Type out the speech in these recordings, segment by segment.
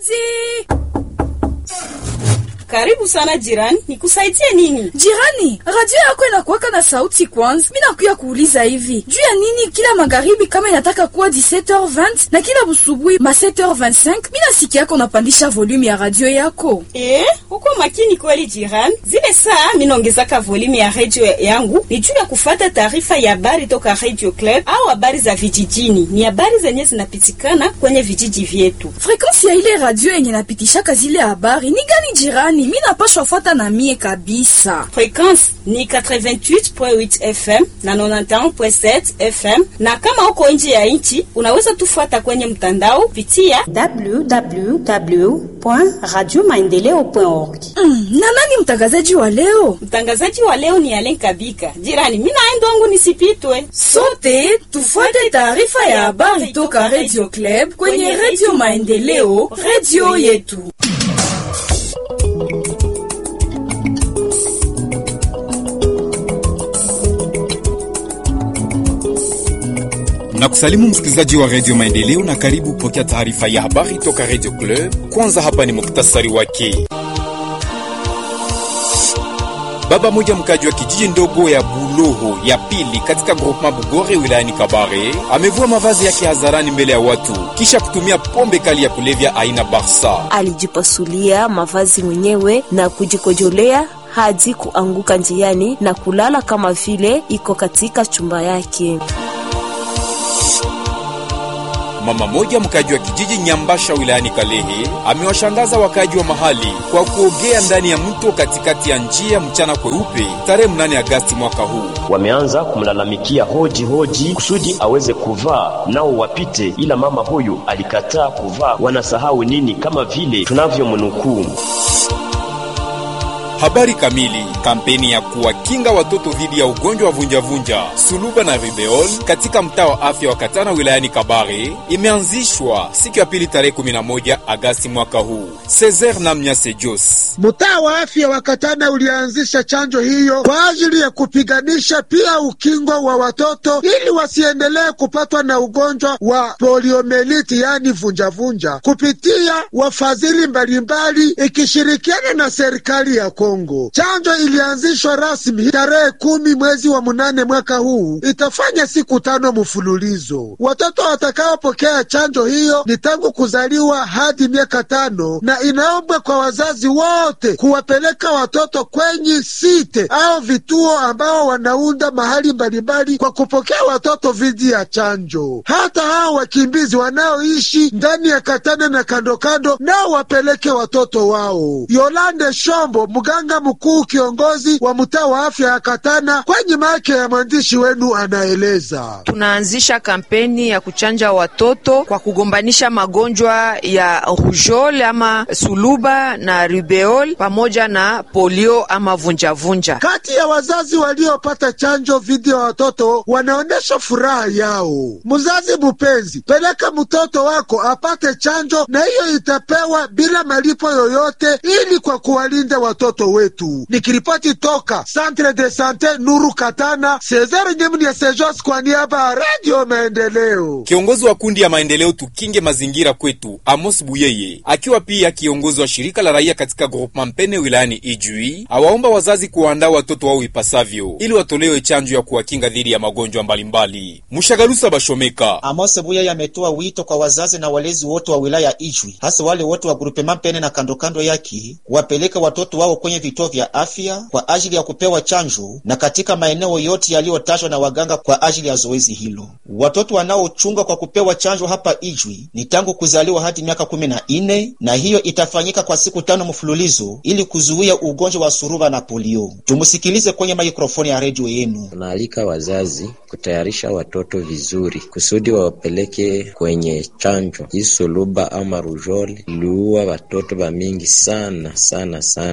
Hodi! Karibu sana jirani, nikusaidie nini? Jirani, radio yako inakuwaka na sauti kwanza. Mimi nakuya kuuliza hivi, juu ya nini kila magharibi kama inataka kuwa 17h20 na kila busubuhi ma 7h25 mimi nasikia yako unapandisha volume ya radio yako? Eh, uko makini kweli jirani. Zile saa mimi naongezaka volume ya radio yangu ni juu ya kufata taarifa ya habari toka Radio Club au habari za vijijini. Ni habari zenye zinapitikana kwenye vijiji vyetu. Frequency ya ile radio yenye napitishaka zile habari ni gani jirani? Mimi napashwa fuata na mie kabisa. Frequency ni 88.8 FM na 91.7 FM, na kama uko nje ya nchi unaweza tufuata kwenye mtandao pitia www.radiomaendeleo.org. Mm, na nani mtangazaji wa leo? Mtangazaji wa leo ni Alen Kabika. Jirani, mimi naenda wangu nisipitwe. Sote tufuate taarifa ya habari toka Radio Club kwenye Radio Maendeleo, radio yetu. na kusalimu msikilizaji wa redio Maendeleo na karibu kupokea taarifa ya habari toka redio Club. Kwanza hapa ni muktasari wake. Baba moja mkaji wa kijiji ndogo ya Buloho ya pili katika groupement Bugore wilayani Kabare amevua mavazi yake hadharani mbele ya watu kisha kutumia pombe kali ya kulevya aina Barsa. Alijipasulia mavazi mwenyewe na kujikojolea hadi kuanguka njiani na kulala kama vile iko katika chumba yake. Mama moja mkaji wa kijiji Nyambasha wilayani Kalehe amewashangaza wakaji wa mahali kwa kuogea ndani ya mto katikati ya njia mchana kweupe tarehe mnane Agasti mwaka huu. Wameanza kumlalamikia hoji hoji kusudi aweze kuvaa nao wapite, ila mama huyu alikataa kuvaa. Wanasahau nini? Kama vile tunavyomnukuu Habari kamili. Kampeni ya kuwakinga watoto dhidi ya ugonjwa wa vunjavunja, suluba na ribeol katika mtaa wa afya wa Katana wilayani Kabare imeanzishwa siku ya pili tarehe 11 Agasti mwaka huu. Cesar Namnyase Jos Mtaa wa afya wa Katana ulianzisha chanjo hiyo kwa ajili ya kupiganisha pia ukingo wa watoto ili wasiendelee kupatwa na ugonjwa wa poliomeliti, yaani vunjavunja, kupitia wafadhili mbalimbali ikishirikiana na serikali ya Kongo. Chanjo ilianzishwa rasmi tarehe kumi mwezi wa munane mwaka huu, itafanya siku tano mfululizo. Watoto watakaopokea chanjo hiyo ni tangu kuzaliwa hadi miaka tano, na inaombwa kwa wazazi wote kuwapeleka watoto kwenye site au vituo ambao wanaunda mahali mbalimbali kwa kupokea watoto dhidi ya chanjo. Hata hao wakimbizi wanaoishi ndani ya Katana na kandokando nao wapeleke watoto wao. Yolande Shombo, mganga mkuu kiongozi wa mtaa wa afya ya Katana, kwenye make ya mwandishi wenu anaeleza. Tunaanzisha kampeni ya kuchanja watoto kwa kugombanisha magonjwa ya rujol ama suluba na rubeol pamoja na polio ama vunjavunja. Kati ya wazazi waliopata chanjo dhidi ya watoto wanaonyesha furaha yao. Mzazi mpenzi, peleka mtoto wako apate chanjo, na hiyo itapewa bila malipo yoyote, ili kwa kuwalinda watoto wetu. Nikiripoti toka Centre de Sante Nuru Katana, Cesar Nyemni ya Sejos kwa niaba ya Radio Maendeleo. Kiongozi wa kundi ya maendeleo tukinge mazingira kwetu Amos Buyeye, akiwa pia kiongozi wa shirika la raia katika groupement Mpene wilayani Ijui, awaomba wazazi kuwaandaa watoto wao ipasavyo ili watolewe chanjo ya kuwakinga dhidi ya magonjwa mbalimbali. Mushagalusa Bashomeka Amos Buyeye ametoa wito kwa wazazi na walezi wote wa wilaya Ijwi, hasa wale wote wa groupement Mpene na kandokando yake, wapeleke watoto wao kwenye vituo vya afya kwa ajili ya kupewa chanjo na katika maeneo yote yaliyotajwa na waganga kwa ajili ya zoezi hilo. Watoto wanaochunga kwa kupewa chanjo hapa Ijwi ni tangu kuzaliwa hadi miaka kumi na nne na hiyo itafanyika kwa siku tano mfululizo ili kuzuia ugonjwa wa suruba na polio. Tumusikilize kwenye maikrofoni ya redio yenu. Tunaalika wazazi kutayarisha watoto vizuri kusudi wawapeleke kwenye chanjo. Hii suluba ama rujoli iliua watoto wa mingi sana sana sana. Tunashukuru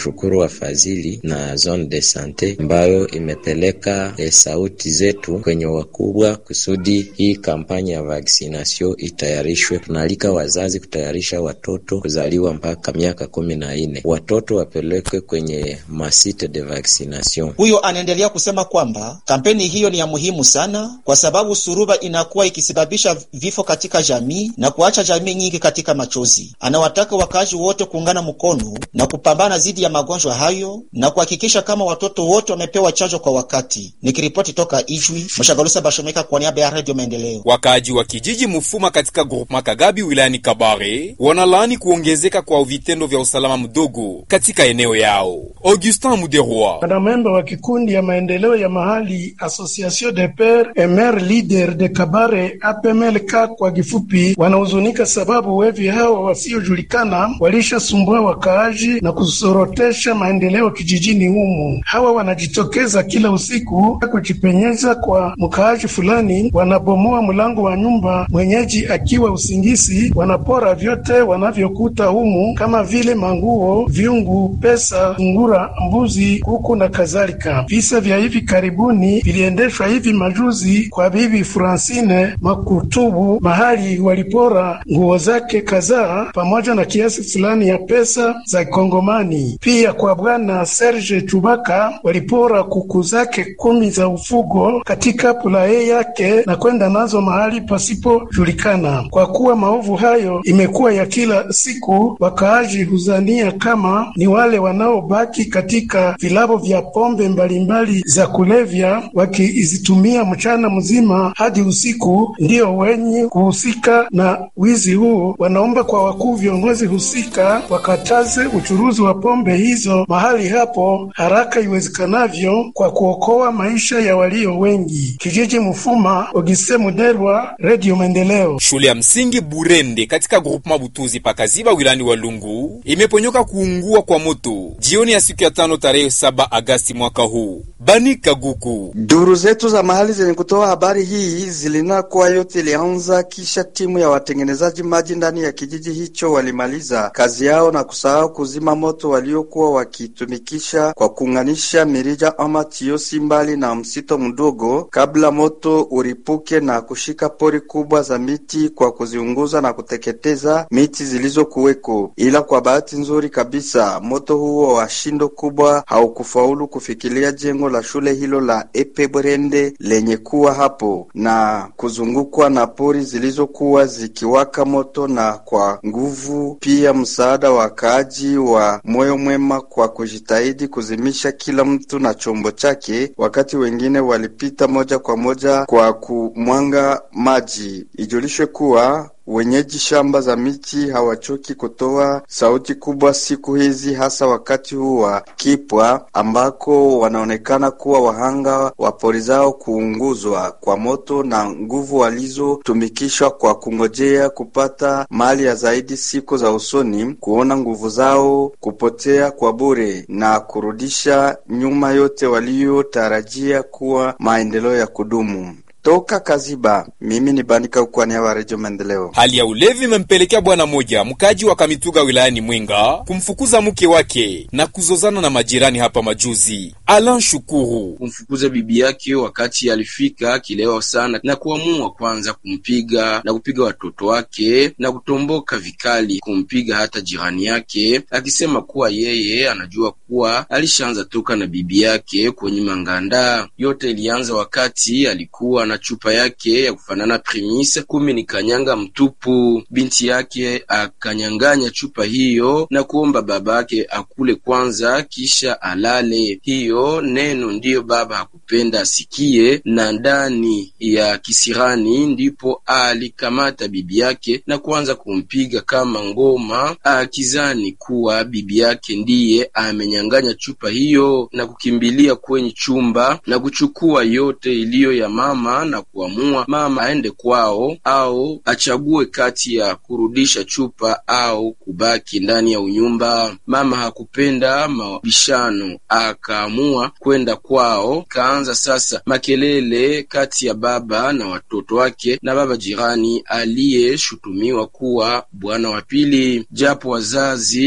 tunashukuru wafadhili na zone de sante ambayo imepeleka e, sauti zetu kwenye wakubwa kusudi hii kampanya ya vaksinasio itayarishwe. Tunaalika wazazi kutayarisha watoto kuzaliwa mpaka miaka kumi na nne, watoto wapelekwe kwenye masite de vaccination. Huyo anaendelea kusema kwamba kampeni hiyo ni ya muhimu sana kwa sababu suruba inakuwa ikisababisha vifo katika jamii na kuacha jamii nyingi katika machozi. Anawataka wakaaji wote kuungana mkono na kupambana dhidi ya magonjwa hayo na kuhakikisha kama watoto wote wamepewa chanjo kwa wakati. Nikiripoti toka Ijwi, Mshagalusa Bashomeka kwa niaba ya Radio Maendeleo. Wakaaji wa kijiji Mufuma katika groupema Kagabi wilayani Kabare wanalaani kuongezeka kwa vitendo vya usalama mdogo katika eneo yao. Augustin Muderwa, wanamemba wa kikundi ya maendeleo ya mahali Association de Pere et Mere Leader de Kabare APMLK kwa kifupi, wanahuzunika sababu wevi hawa wasiojulikana walishasumbua wakaaji na kusorotesha maendeleo kijijini humu. Hawa wanajitokeza kila usiku kujipenyeza kwa mkaaji fulani, wanabomoa mlango wa nyumba mwenyeji akiwa usingizi, wanapora vyote wanavyokuta humu kama vile manguo, vyungu, pesa, ngura, mbuzi, kuku na kadhalika. Visa vya hivi karibuni viliendeshwa hivi majuzi kwa bibi Francine Makutubu, mahali walipora nguo zake kadhaa pamoja na kiasi fulani ya pesa za Kongomani. Pia kwa bwana Serge Chubaka walipora kuku zake kumi za ufugo katika pulaye yake na kwenda nazo mahali pasipojulikana. Kwa kuwa maovu hayo imekuwa ya kila siku, wakaaji huzania kama ni wale wanaobaki katika vilabo vya pombe mbalimbali za kulevya wakizitumia mchana mzima hadi usiku, ndio wenye kuhusika na wizi huu. Wanaomba kwa wakuu viongozi husika wakataze uchuruzi wa pombe hizo mahali hapo haraka iwezekanavyo kwa kuokoa maisha ya walio wengi. Kijiji Mufuma, Ogise Muderwa, Radio Maendeleo. Shule ya msingi Burende katika groupema Butuzi pakaziba wilani wa Lungu imeponyoka kuungua kwa moto jioni ya siku ya tano tarehe saba Agasti mwaka huu. Bani Kaguku, duru zetu za mahali zenye kutoa habari hii zilinena kuwa yote ilianza kisha timu ya watengenezaji maji ndani ya kijiji hicho walimaliza kazi yao na kusahau kuzima moto waliokuwa wakitumikisha kwa kuunganisha mirija ama tiosi mbali na msito mdogo kabla moto uripuke na kushika pori kubwa za miti kwa kuziunguza na kuteketeza miti zilizokuweko. Ila kwa bahati nzuri kabisa moto huo wa shindo kubwa haukufaulu kufikilia jengo la shule hilo la Epe Brende lenye kuwa hapo na kuzungukwa na pori zilizokuwa zikiwaka moto, na kwa nguvu pia msaada wa wakaaji wa moyo mwema kwa kujitahidi kuzimisha kila mtu na chombo chake, wakati wengine walipita moja kwa moja kwa kumwanga maji. Ijulishwe kuwa wenyeji shamba za miti hawachoki kutoa sauti kubwa siku hizi, hasa wakati huu wa kipwa ambako wanaonekana kuwa wahanga wa pori zao kuunguzwa kwa moto na nguvu walizotumikishwa kwa kungojea kupata mali ya zaidi siku za usoni, kuona nguvu zao kupotea kwa bure na kurudisha nyuma yote waliotarajia kuwa maendeleo ya kudumu. Toka Kaziba, mimi ni Banika ukwani wa Redio Maendeleo. Hali ya ulevi imempelekea bwana moja mkaji wa Kamituga wilayani Mwenga kumfukuza mke wake na kuzozana na majirani hapa majuzi. Alan Shukuru kumfukuza bibi yake wakati alifika akilewa sana na kuamua kwanza kumpiga na kupiga watoto wake na kutomboka vikali kumpiga hata jirani yake, akisema kuwa yeye anajua kuwa alishaanza toka na bibi yake kwenye manganda. Yote ilianza wakati alikuwa na chupa yake ya kufanana Primus kumi ni kanyanga mtupu. Binti yake akanyang'anya chupa hiyo na kuomba babake akule kwanza kisha alale. Hiyo neno ndiyo baba hakupenda asikie, na ndani ya kisirani ndipo alikamata bibi yake na kuanza kumpiga kama ngoma, akizani kuwa bibi yake ndiye amenyang'anya chupa hiyo na kukimbilia kwenye chumba na kuchukua yote iliyo ya mama na kuamua mama aende kwao au achague kati ya kurudisha chupa au kubaki ndani ya unyumba. Mama hakupenda mabishano, akaamua kwenda kwao. Kaanza sasa makelele kati ya baba na watoto wake na baba jirani aliyeshutumiwa kuwa bwana wa pili, japo wazazi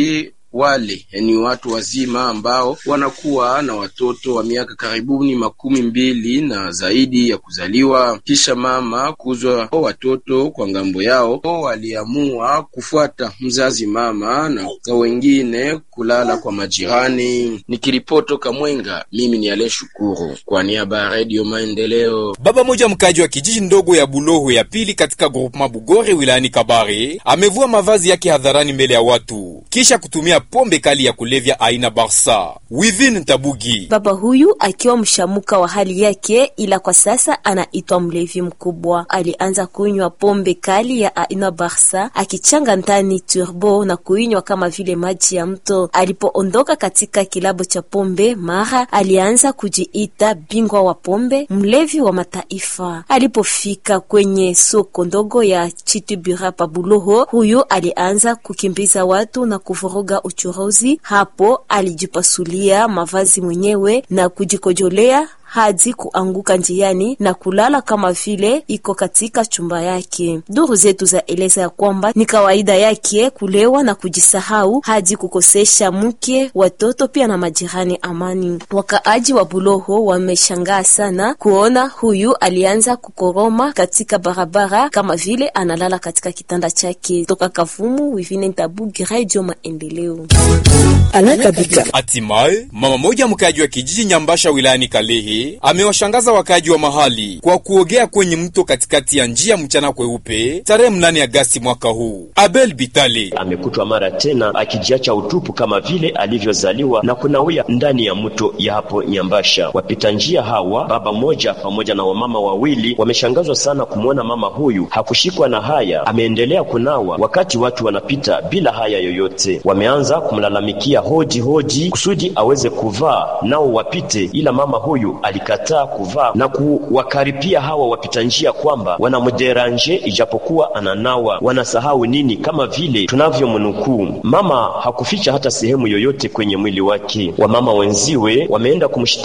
wale ni watu wazima ambao wanakuwa na watoto wa miaka karibuni makumi mbili na zaidi ya kuzaliwa. Kisha mama kuzwa watoto kwa ngambo yao, waliamua kufuata mzazi mama na wengine kulala kwa majirani. Nikiripoto Kamwenga, mimi ni Ale Shukuru kwa niaba ya Radio Maendeleo. Baba moja mkaji wa kijiji ndogo ya Buloho ya pili katika groupement Bugore wilayani Kabare amevua mavazi yake hadharani mbele ya watu kisha kutumia pombe kali ya kulevya aina Barsa. Wivin Tabugi, baba huyu akiwa mshamuka wa hali yake, ila kwa sasa anaitwa mlevi mkubwa. Alianza kunywa pombe kali ya aina Barsa akichanga ndani turbo na kuinywa kama vile maji ya mto. Alipoondoka katika kilabo cha pombe, mara alianza kujiita bingwa wa pombe, mlevi wa mataifa. Alipofika kwenye soko ndogo ya Chitubira pa Buloho, huyu alianza kukimbiza watu na kuvuruga uchuruzi. Hapo alijipasulia mavazi mwenyewe na kujikojolea hadi kuanguka njiani na kulala kama vile iko katika chumba yake. Duru zetu za eleza ya kwamba ni kawaida yake kulewa na kujisahau hadi kukosesha mke, watoto pia na majirani amani. Wakaaji wa Buloho wameshangaa sana kuona huyu alianza kukoroma katika barabara kama vile analala katika kitanda chake. Toka Kavumu, Wivine Ntabugi, Radio Maendeleo. Hatimaye mama moja mkaji wa kijiji Nyambasha wilayani Kalehe amewashangaza wakaji wa mahali kwa kuogea kwenye mto katikati ya njia mchana kweupe tarehe mnane Agasti mwaka huu. Abel Bitale amekutwa mara tena akijiacha utupu kama vile alivyozaliwa na kunawia ndani ya mto ya hapo Nyambasha. Wapita njia hawa, baba moja pamoja na wamama wawili, wameshangazwa sana kumwona mama huyu hakushikwa na haya, ameendelea kunawa wakati watu wanapita bila haya yoyote. Wameanza kumlalamikia hoji hoji kusudi aweze kuvaa nao wapite, ila mama huyu alikataa kuvaa na kuwakaripia hawa wapita njia kwamba wanamderanje ijapokuwa ananawa. Wanasahau nini? Kama vile tunavyomnukuu, mama hakuficha hata sehemu yoyote kwenye mwili wake. Wamama wenziwe wameenda kumshitaki